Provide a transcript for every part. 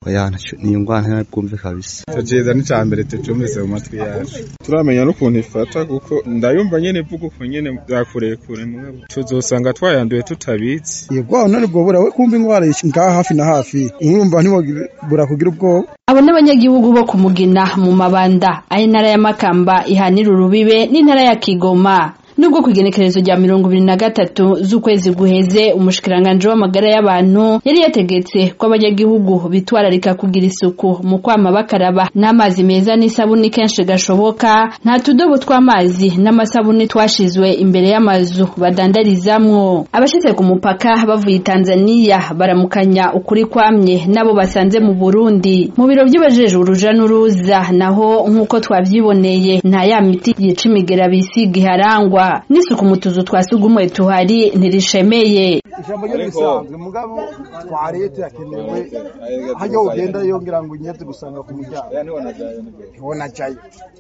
oya niyo ngwara ntibwumve kabisa ico ciza ni ca mbere tucumvise mu matwi yacu turamenya n'ukuntu ifata kuko ndayumva nyene ivuga uko nyene vyakurekure mugabo tuzosanga twayanduye tutabizi yego none bwo burawe kumva ingwara ngaha hafi na hafi urumva ntibura kugira ubwoba abo n'abanyagihugu bo kumugina mu mabanda aho intara ya makamba ihanira urubibe n'intara ya kigoma nubwo ku igenekerezo rya mirongo ibiri na gatatu z'ukwezi guheze umushikiranganji w'amagara y'abantu yari yategetse ko abanyagihugu bitwararika kugira isuku mu kwama bakaraba n'amazi meza n'isabuni kenshi gashoboka nta tudobo tw'amazi n'amasabuni twashizwe imbere y'amazu badandarizamwo abashitse ku mupaka bavuye tanzaniya baramukanya ukuri kwamye nabo basanze mu burundi mu biro by'abajejwe uruja n'uruza naho nk'uko twavyiboneye nta ya miti yica imigera bisiga iharangwa n'isuku mu tuzu twa sugumwe tuhari ntirishemeye ijambo ryo risanzwe mugabo twariye tuyakenewe hajya ugenda yongera ngo unyeze gusanga ku muryango ntibona jayo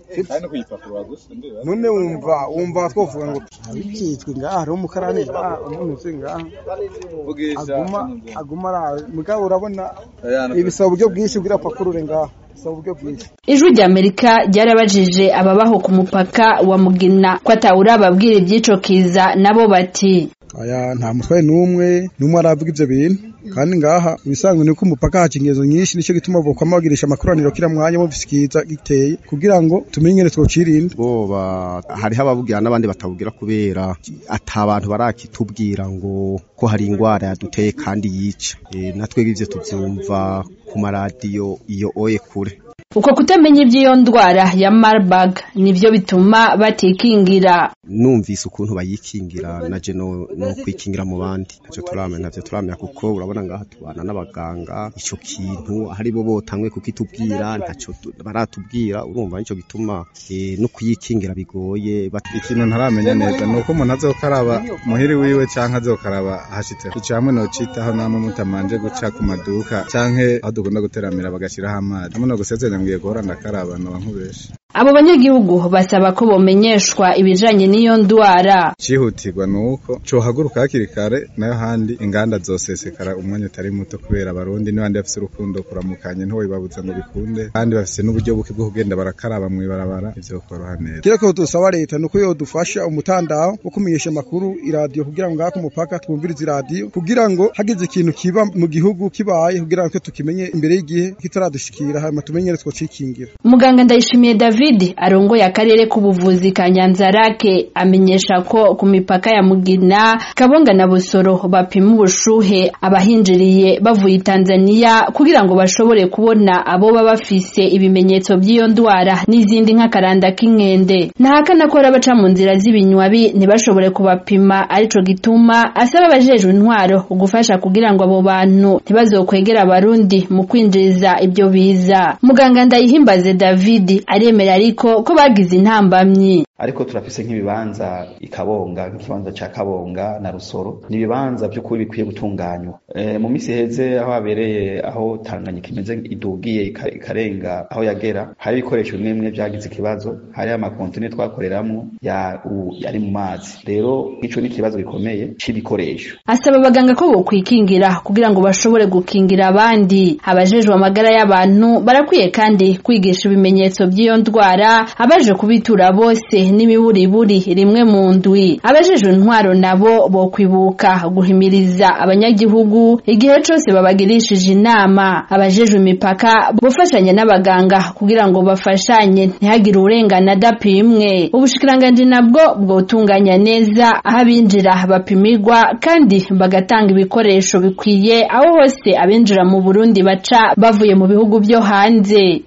none wumva wumva twovuga ngo abikitswe ngaha hariho umukarani ngaha umuntu uzi ngaha aguma aguma ara mugabo urabona ibisaba uburyo bwinshi kugira pakurure ngaha bisaba uburyo bwinshi ijwi rya amerika ryarabajije ababaho ku mupaka wa mugina ko atawurababwira iby'ico kiza nabo bati aya nta mutwaye n'umwe n'umwe aravuga ivyo bintu kandi ngaha ibisanzwe ni ko umupaka haca ingezo nyinshi nicyo gituma bokwama bagirisha amakoraniro kira mwanya mu bisikiza giteye kugira ngo tumenye ingene twocirinda boba hariho ababugira n'abandi batabugira kubera ata abantu barakitubwira ngo ko hari ingwara yaduteye kandi yica e, natwe ivyo tuvyumva ku maradiyo iyo oye kure uko kutamenya iby'iyo ndwara ya Marburg nivyo bituma batikingira numvise ukuntu bayikingira naje no, no kwikingira mu bandi ntacyo turamenya ntavyo turamenya kuko urabona ngaha tubana n'abaganga ico kintu hari bo botangwe kukitubwira ntacyo baratubwira urumva nico gituma e, no kuyikingira bigoye ikintu ntaramenya neza nuko umuntu azokaraba muhiri wiwe canke azokaraba hashitse ico hamwe nocitaho namwe mutamanje guca ku maduka canke aho dukunda guteramira bagashiraho amazi hamwe no gusezeranya ngiye guhora ndakaraba noba nkubesha abo banyagihugu basaba ko bomenyeshwa ibijanye n'iyo ndwara cihutirwa nuko cohaguruka hakiri kare nayo handi inganda zosesekara umwanya utari muto kubera abarundi n'abandi bafise urukundo kuramukanye ntiwobibabuza ngo bikunde kandi bafise n'uburyo buke bwo kugenda barakaraba mw'ibarabara ivyo koroha neza kira ko dusaba leta nuko yodufasha umutandaho wo kumenyesha amakuru iradiyo kugira ngo ngaha ku mupaka twumvirize iradiyo kugira ngo hagize ikintu kiba mu gihugu kibaye kugira ngo tukimenye imbere y'igihe kitaradushikira hanyuma tumenyere twocikingira muganga ndayishimiye david arongoye akarere k'ubuvuzi ka nyanzarake amenyesha ko ku mipaka ya mugina kabonga na busoro bapima ubushuhe abahinjiriye bavuye tanzaniya kugira ngo bashobore kubona abo baba bafise ibimenyetso by'iyo ndwara n'izindi nk'akaranda k'inkende ntahakana ko abaca mu nzira z'ibinywabi ntibashobore kubapima arico gituma asaba abajejwe intwaro gufasha kugira ngo abo bantu ntibazokwegera abarundi mu kwinjiriza ibyo biza muganga ndayihimbaze david aremera ariko ko bagize intambamyi ariko turafise nk'ibibanza ikabonga nk'ikibanza ca kabonga na rusoro ni ibibanza by'ukuri bikwiye gutunganywa e, mu misi heze aho habereye aho tanganyika imeze idugiye ikarenga aho yagera hari ibikoresho bimwe bimwe vyagize ikibazo hari amakontine twakoreramwo ya yari mu mazi rero ico ni ikibazo gikomeye c'ibikoresho asaba abaganga ko bokwikingira kugira ngo bashobore gukingira abandi abajejwe amagara y'abantu barakwiye kandi kwigisha ibimenyetso by'iyo ndwara abaje kubitura bose n'imiburiburi rimwe mu ndwi abajejwe intwaro nabo bokwibuka guhimiriza abanyagihugu igihe cose babagirishije inama abajejwe imipaka bofashanya n'abaganga kugira ngo bafashanye ntihagire urengana adapimwe ubushikiranganji nabwo bwotunganya neza aho abinjira bapimirwa kandi bagatanga ibikoresho bikwiye aho hose abinjira mu Burundi baca bavuye mu bihugu byo hanze